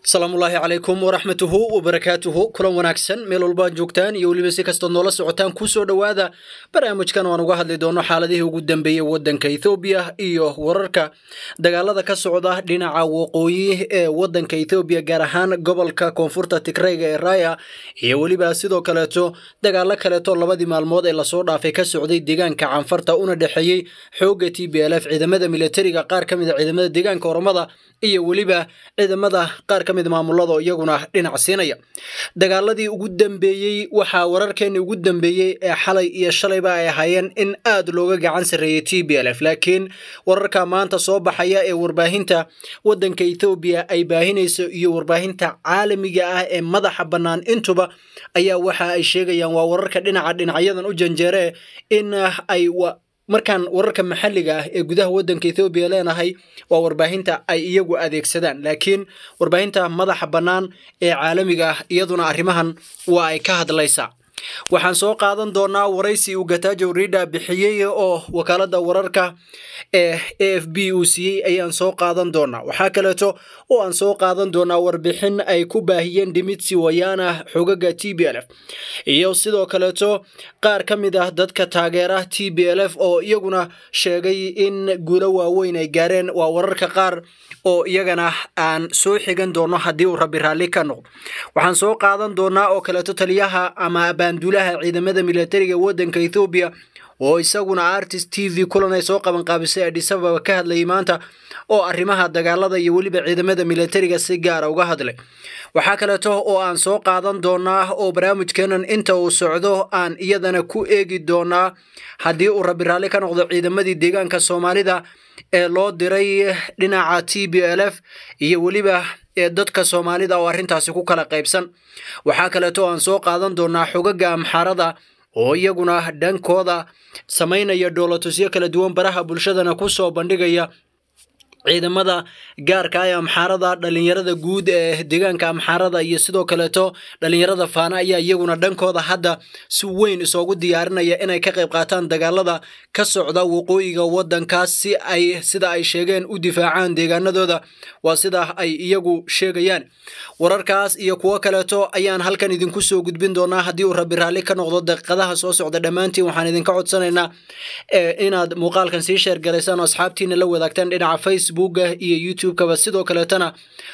asalaamullaahi calaykum waraxmatuhu wabarakaatuhu kulan wanaagsan meel walbaad joogtaan iyo weliba si kastood noola socotaan kusoo dhowaada barnaamijkan waan uga hadli doono xaaladihii ugu dambeeyey wadanka ethoobiya iyo wararka dagaalada ka socda dhinaca waqooyi ee wadanka ethoobiya gaar ahaan gobolka koonfurta tigreyga ee raya iyo weliba sidoo kaleeto dagaalo kaleeto labadii maalmood ee lasoo dhaafay ka socday deegaanka canfarta una dhexeeyey xooga t b l f ciidamada militariga qaar ka mid a ciidamada deegaanka oromada iyo weliba ciidamada qaar ka mid maamulada iyaguna dhinac siinaya dagaaladii ugu dambeeyey waxaa wararkeeni ugu dambeeyey ee xalay iyo shalayba ay ahaayeen in aad looga gacan sarreeyey t b l f laakiin wararka maanta soo baxaya ee warbaahinta wadanka ethoobiya ay baahinayso iyo warbaahinta caalamiga ah ee madaxa bannaan intuba ayaa waxa ay sheegayaan waa wararka dhinaca dhinacyadan u janjeere in ay markaan wararka maxalliga ah ee gudaha wadanka ethoobiya leenahay waa warbaahinta ay iyagu adeegsadaan laakiin warbaahinta madaxa bannaan ee caalamiga ah iyaduna arrimahan waa ay ka hadlaysaa waxaan soo qaadan doonaa waraysi uu gatajo rida bixiyey oo wakaalada wararka ee a f b uu siiyey ayaan soo qaadan doonaa waxaa kaleeto oo aan soo qaadan doonaa warbixin ay ku baahiyeen dimitsi wayana xogaga t b l f iyo sidoo kaleeto qaar ka mid ah dadka taageera t b l f oo iyaguna sheegay in guulo waaweyn ay gaareen waa wararka qaar oo iyagana aan soo xigan doono haddii uu rabi raalli ka noqdo waxaan soo qaadan doonaa oo kaleeto taliyaha ama baanduulaha ciidamada militariga wadanka ethoobiya oo isaguna artist t v kulan ay soo qabanqaabisay adhisababa ka hadlayay maanta oo arrimaha dagaalada iyo weliba ciidamada militariga si gaara uga hadlay waxaa kaleeto oo aan soo qaadan doonaa oo barnaamijkeenan inta uu socdo aan iyadana ku eegi doonaa haddii uu rabi raalli ka noqdo ciidamadii deegaanka soomaalida ee loo diray dhinaca t b l f iyo weliba ee dadka soomaalida oo arrintaasi ku kala qaybsan waxaa kaleeto aan soo qaadan doonaa xogaga amxaarada oo iyaguna dhankooda samaynaya dhoolatusyo kala duwan baraha bulshadana ku soo bandhigaya ciidamada gaarka ee amxaarada dhalinyarada guud ee deegaanka amxaarada iyo sidoo kaleeto dhalinyarada faana ayaa iyaguna dhankooda hadda si weyn isoogu diyaarinaya inay ka qayb qaataan dagaalada ka socda waqooyiga wadankaas si ay sida ay sheegeen u difaacaan deegaanadooda waa sida ay iyagu sheegayaan wararkaas iyo kuwo kaleeto ayaan halkan idinku soo gudbin doonaa haddii uu rabi raalli ka noqdo daqiiqadaha soo socda dhammaantiin waxaan idinka codsanaynaa inaad muuqaalkan sii sheergaraysaan oo asxaabtiina la wadaagtaan dhinaca face iyo youtube-kaba sidoo kaleetana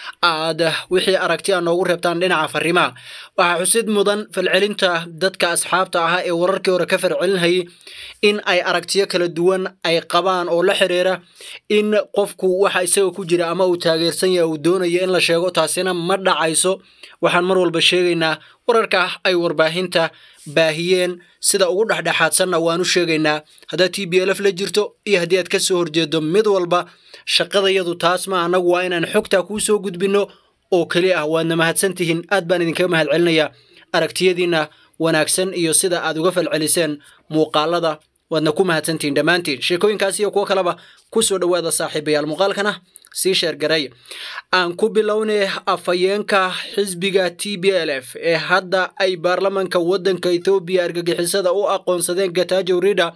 aad wixii aragti a noogu reebtaan dhinaca fariimaha waxaa xusid mudan falcelinta dadka asxaabta ahaa ee wararkii hore ka farcelinhayay in ay aragtiyo kala duwan ay qabaan oo la xiriira in qofku waxa isaga ku jira ama uu taageersan yahay uu doonayo in la sheego taasina ma dhacayso waxaan mar walba sheegaynaa wararka ay warbaahinta baahiyeen sida ugu dhexdhexaadsanna waanu sheegaynaa haddaad t b l f la jirto iyo haddii aad ka soo horjeedo mid walba shaqadayadu taas ma annagu waa inaan xogtaa kuu soo gudbinno oo keli ah waadna mahadsantihiin aad baan idinkaga mahad celinayaa aragtiyadiinna wanaagsan iyo sida aad uga falceliseen muuqaalada waadna ku mahadsantihiin dhammaantiin sheekooyinkaas iyo kuwo kaleba ku soo dhowaada saaxiibayaal muuqaalkana sii sheergaray aan ku bilownay afhayeenka xisbiga t b l f ee hadda ay baarlamanka wadanka ethoobiya argagixisada u aqoonsadeen gatajo rida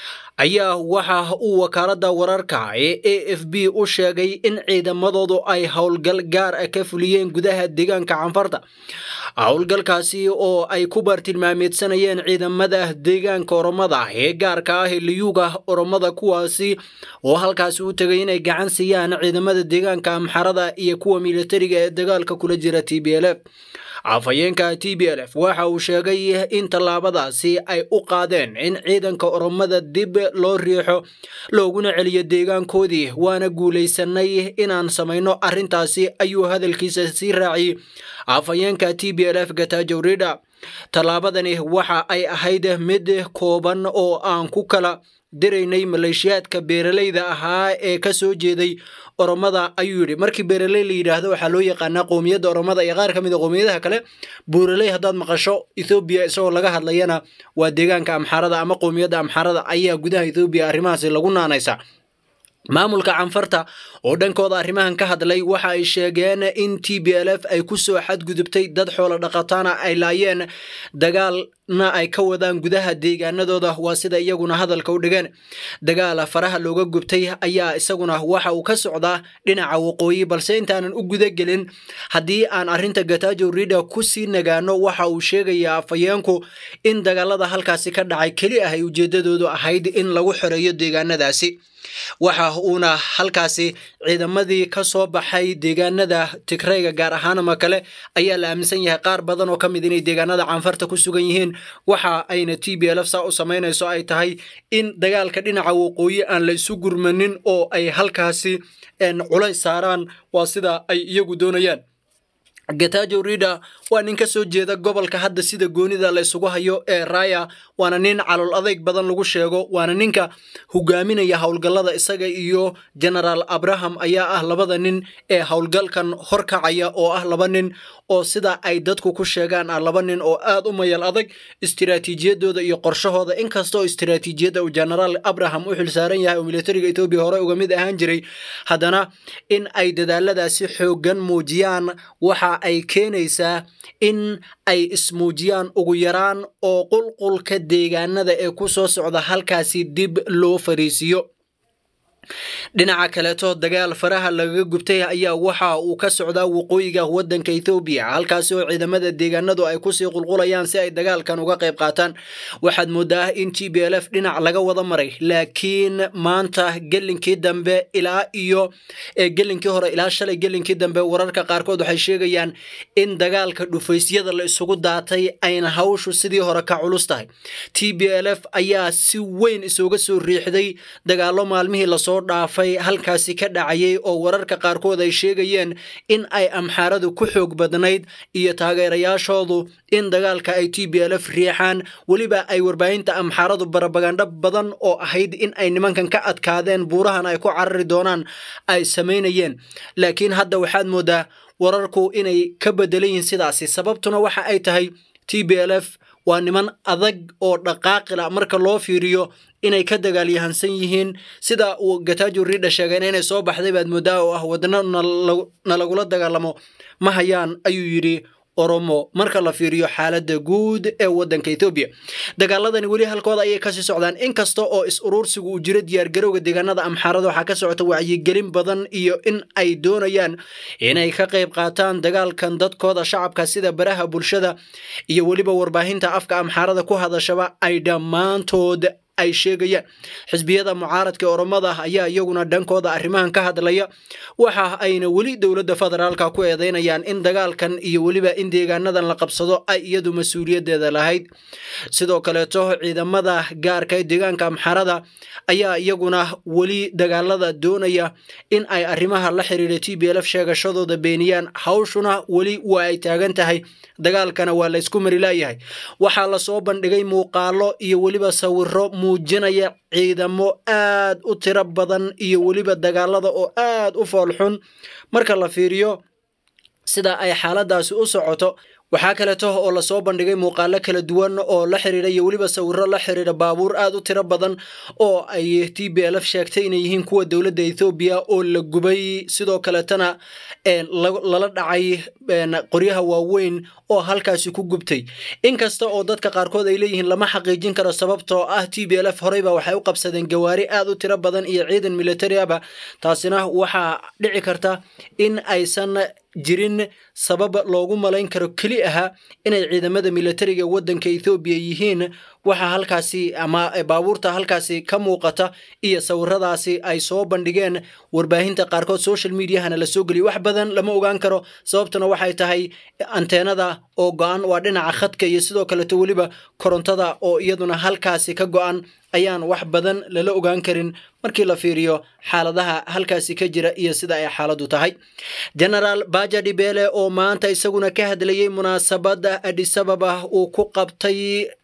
ayaa waxa uu wakaalada wararka ee a f b u sheegay in ciidamadoodu ay howlgal gaar ah ka fuliyeen gudaha deegaanka canfarta howlgalkaasi oo ay ku bartilmaameedsanayeen ciidamada deegaanka oromada ee gaarka ah ee liyuuga oromada kuwaasi oo halkaasi u tegay inay gacan siiyaan ciidamada deegaanka amxarada iyo kuwa militariga ee dagaalka kula jira t b l f afhayeenka t b l f waxa uu sheegay in tallaabadaasi ay u qaadeen in ciidanka oromada dib loo riixo looguna celiyo deegaankoodii waana guulaysanay inaan samayno arrintaasi ayuu hadalkiisa sii raaciyey afhayeenka t b l f gatajo rida tallaabadani waxa ay ahayd mid kooban oo aan ku kala diraynay maleeshiyaadka beeralayda ahaa ee ka soo jeeday oromada ayuu yidhi markii beeraley la yidhaahdo waxaa loo yaqaanaa qowmiyadda oromada iyo qaar ka mid a qowmiyadaha kale buuraley haddaad maqasho ethoobiya isagoo laga hadlayana waa deegaanka amxaarada ama qowmiyadda amxaarada ayaa gudaha ethoobiya arrimahaasi lagu naanaysa maamulka canfarta oo dhankooda arrimahan ka hadlay waxa ay sheegeen in t b l f ay ku soo xadgudubtay dad xoolo dhaqataana ay laayeen dagaal na ay ka wadaan gudaha deegaanadooda waa sida iyaguna hadalka u dhigeen dagaala faraha looga gubtay ayaa isaguna waxa uu ka socdaa dhinaca waqooyi balse intaanan u gudagelin haddii aan arrinta gatajo rida ku sii nagaano waxa uu sheegayaa afayeenku in dagaalada halkaasi ka dhacay keli ah ay ujeedadoodu ahayd in lagu xoreeyo deegaanadaasi waxa uuna halkaasi ciidamadii ka soo baxay deegaanada tigrayga gaar ahaan ama kale ayaa la aaminsan yahay qaar badan oo ka mid inay deegaanada canfarta ku sugan yihiin waxa ayna t b lf saa u samaynayso ay tahay in dagaalka dhinaca waqooyi aan la isu gurmanin oo ay halkaasi culays saaraan waa sida ay iyagu doonayaan gatajo rida waa nin ka soo jeeda gobolka hadda sida goonida la isugu hayo ee raya waana nin calool adeyg badan lagu sheego waana ninka hogaaminaya howlgallada isaga iyo genaraal abraham ayaa ah labada nin ee howlgalkan horkacaya oo ah laba nin oo sida ay dadku ku sheegaan ah laba nin oo aad u mayal adag istiraatiijiyadooda iyo qorshahooda inkastoo istiraatiijiyadda uu genaraal abraham u xilsaaran yahay oo militariga etoobiya hore uga mid ahaan jiray haddana in ay dadaaladaasi xoogan muujiyaan waxa ay keenaysaa in ay ismuujiyaan ugu yaraan oo qulqulka deegaanada ee ku soo socda halkaasi dib loo fariisiyo dhinaca kaleeto dagaal faraha lagaga gubtay ayaa waxa uu ka socdaa waqooyiga wadanka ethoobiya halkaasi oo ciidamada deegaanadu ay kusii qulqulayaan si ay dagaalkan uga qayb qaataan waxaad moodaa in t b l f dhinac laga wada maray laakiin maanta gelinkii dambe ilaa iyo gelinkii hore ilaa shalay gelinkii dambe wararka qaarkood waxay sheegayaan in dagaalka dhufaysyada la isugu daatay ayna hawshu sidii hore ka culus tahay t b l f ayaa si weyn isooga soo riixday dagaalo maalmihii lasoo dhaafay halkaasi ka dhacayay oo wararka qaarkood ay sheegayeen in ay amxaaradu ku xoog badnayd iyo taageerayaashoodu in dagaalka ay t b l f riixaan weliba ay warbaahinta amxaaradu barabagandho badan oo ahayd in ay nimankan ka adkaadeen buurahan ay ku carari doonaan ay samaynayeen laakiin hadda waxaad moodaa wararku inay ka bedelan yihiin sidaasi sababtuna waxa ay tahay t b l f waa niman adag oo dhaqaaqila marka loo fiiriyo inay ka dagaalyahansan yihiin sida uu gatajo rida sheegeen inay soo baxday baad moodaa oo ah wadano na lagula dagaalamo ma hayaan ayuu yidhi oromo marka la fiiriyo xaaladda guud ee wadanka ethoobiya dagaaladani weli halkooda ayay kasii socdaan inkasta oo is uruursigu uu jiro diyaargarowga deegaanada amxaarada waxaa ka socota wacyigelin badan iyo in ay doonayaan inay ka qayb qaataan dagaalkan dadkooda shacabka sida baraha bulshada iyo weliba warbaahinta afka amxaarada ku hadashaba ay dhammaantood ay sheegayaan xisbiyada mucaaradka oromada ayaa iyaguna dhankooda arrimahan ka hadlaya waxa ayna weli dowladda federaalka ku eedeynayaan in dagaalkan iyo weliba in deegaanadan la qabsado ay iyadu mas-uuliyaddeeda lahayd sidoo kaleeto ciidamada gaarka ee deegaanka amxarada ayaa iyaguna weli dagaalada doonaya in ay arrimaha la xiriira t b lf sheegashadooda beeniyaan hawshuna weli waa ay taagan tahay dagaalkana waa la ysku mari laayahay waxaa lasoo bandhigay muuqaalo iyo weliba sawiro muujinaya ciidamo aad u tiro badan iyo weliba dagaalada oo aad u foolxun marka la fiiriyo sida ay xaaladaasi u socoto waxaa kaleeto oo lasoo bandhigay muuqaalo kala duwan oo la xiriira iyo weliba sawiro la xiriira baabuur aad u tiro badan oo ay t b lf sheegtay inay yihiin kuwa dowladda ethoobiya oo la gubay sidoo kaleetana lala dhacay qoryaha waaweyn oo halkaasi ku gubtay inkasta oo dadka qaarkood ay leeyihiin lama xaqiijin karo sababtoo ah t b lf horeyba waxay u qabsadeen gawaari aad u tiro badan iyo ciidan militari aba taasina waxaa dhici karta in aysan jirin sabab loogu malayn karo keli aha inay ciidamada militariga wadanka ethoobiya yihiin waxa halkaasi ama baabuurta halkaasi ka muuqata iyo sawiradaasi ay soo bandhigeen warbaahinta qaarkood social mediahana la soo geliyay wax badan lama ogaan karo sababtuna waxay tahay anteenada oo go-an waa dhinaca khadka iyo sidoo kaleeto weliba korontada oo iyaduna halkaasi ka go-an ayaan wax badan lala ogaan karin markii la fiiriyo xaaladaha halkaasi ka jira iyo sida ay xaaladdu tahay genaraal baja dhibele oo maanta isaguna ka hadlayay munaasabadda adisababa uu ku qabtay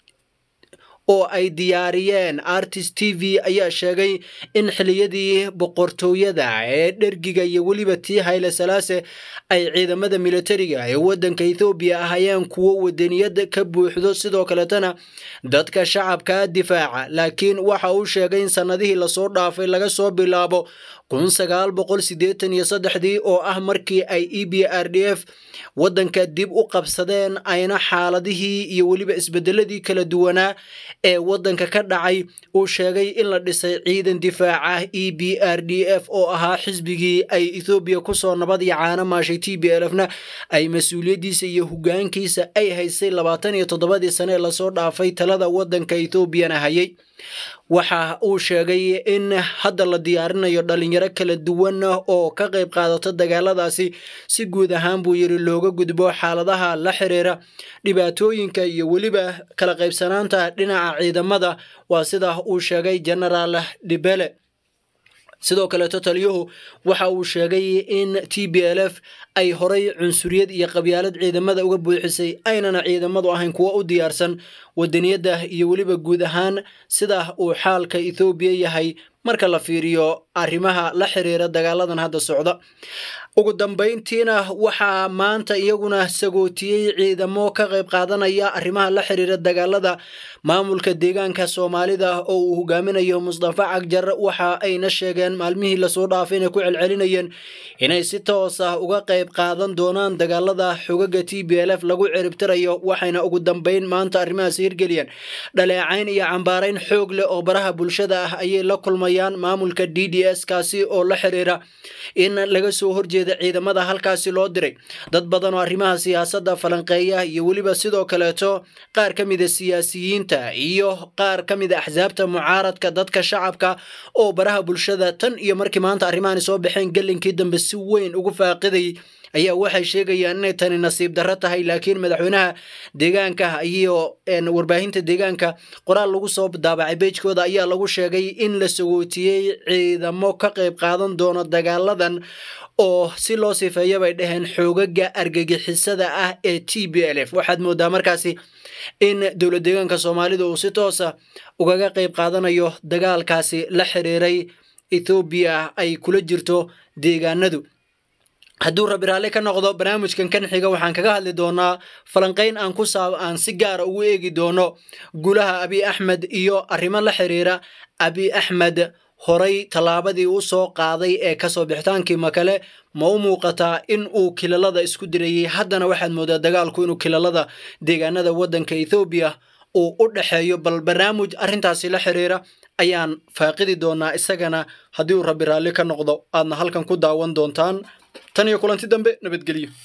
oo ay diyaariyeen artist t v ayaa sheegay in xiliyadii boqortooyada ee dhergiga iyo weliba tii hayle salaase ay ciidamada militariga ee wadanka ethoobiya ahaayeen kuwo wadaniyada ka buuxdo sidoo kaletana dadka shacabka difaaca laakiin waxa uu sheegay in sanadihii lasoo dhaafay laga soo bilaabo kun sagaal boqol siddeetan iyo saddexdii oo ah markii ay e b r d f waddanka dib u qabsadeen ayna xaaladihii iyo weliba isbedeladii kala duwanaa ee waddanka ka dhacay uu sheegay in la dhisay ciidan difaaca e b r d f oo ahaa xisbigii ay ethoobiya kusoo nabad iyo caano maashay t b lfna ay mas-uuliyaddiisa iyo hogaankiisa ay haysay labaatan iyo toddobadii sane ee lasoo dhaafay talada waddanka ethoobiana hayay waxa uu sheegay in hadda la diyaarinayo dhalinyaro kala duwan oo ka qayb qaadato dagaaladaasi si guud ahaan buu yidhi looga gudbo xaaladaha la xiriira dhibaatooyinka iyo weliba kala qaybsanaanta dhinaca ciidamada waa sida uu sheegay genaraal dhibele sidoo kaleeto taliyuhu waxa uu sheegay in t b l f ay horay cunsuriyad iyo qabyaalad ciidamada uga buuxisay aynana ciidamadu ahayn kuwo u diyaarsan wadaniyadda iyo weliba guud ahaan sida uu xaalka ethoobiya yahay marka la fiiriyo arrimaha la xiriira dagaaladan hadda socda ugu dambayntiina waxaa maanta iyaguna sagootiyey ciidamo ka qayb qaadanaya arrimaha la xiriira dagaalada maamulka deegaanka soomaalida oo uu hogaaminayo mustafa cagjar waxa ayna sheegeen maalmihii lasoo dhaafay inay ku celcelinayeen inay si toos ah uga qayb qaadan doonaan dagaalada xogaga t b l f lagu ciribtirayo waxayna ugu dambayn maanta arrimahaas hirgeliyeen dhaleecayn iyo cambaarayn xoog leh oo baraha bulshada ah ayay la kulmayaan maamulka d d s kaasi oo la xiriira in laga soo horjeeda ciidamada halkaasi loo diray dad badan oo arrimaha siyaasadda falanqeeya iyo weliba sidoo kaleeto qaar ka mida siyaasiyiinta iyo qaar ka mida axsaabta mucaaradka dadka shacabka oo baraha bulshada tan iyo markii maanta arrimahani soo baxeen gelinkii dambe si weyn ugu faaqiday ayaa waxay sheegayaan inay tani nasiib darro tahay laakiin madaxweynaha deegaanka iyo warbaahinta deegaanka qoraal lagu soo daabacay beejkooda ayaa lagu sheegay in la sagootiyey ciidamo ka qayb qaadan doono dagaaladan oo si loo sifeeya bay dhaheen xoogaga argagixisada ah ee t b l f waxaad moodaa markaasi in dowlad deegaanka soomaalida uu si toosa ugaga qayb qaadanayo dagaalkaasi la xiriiray ethoobiya ay kula jirto deegaanadu hadduu rabi raalli ka noqdo barnaamijkan kan xiga waxaan kaga hadli doonaa falanqayn aan ku saab aan si gaara ugu eegi doono gulaha abi axmed iyo arrimo la xiriira abi axmed horay tallaabadii u soo qaaday ee kasoo bixitaankii makale ma u muuqataa in uu kilalada isku dirayay haddana waxaad moodaa dagaalku inuu kilalada deegaanada waddanka ethoobiya uu u dhexeeyo bal barnaamij arrintaasi la xiriira ayaan faaqidi doonaa isagana haddii uu rabi raalli ka noqdo aadna halkan ku daawan doontaan tan iyo kulanti dambe nabadgelyo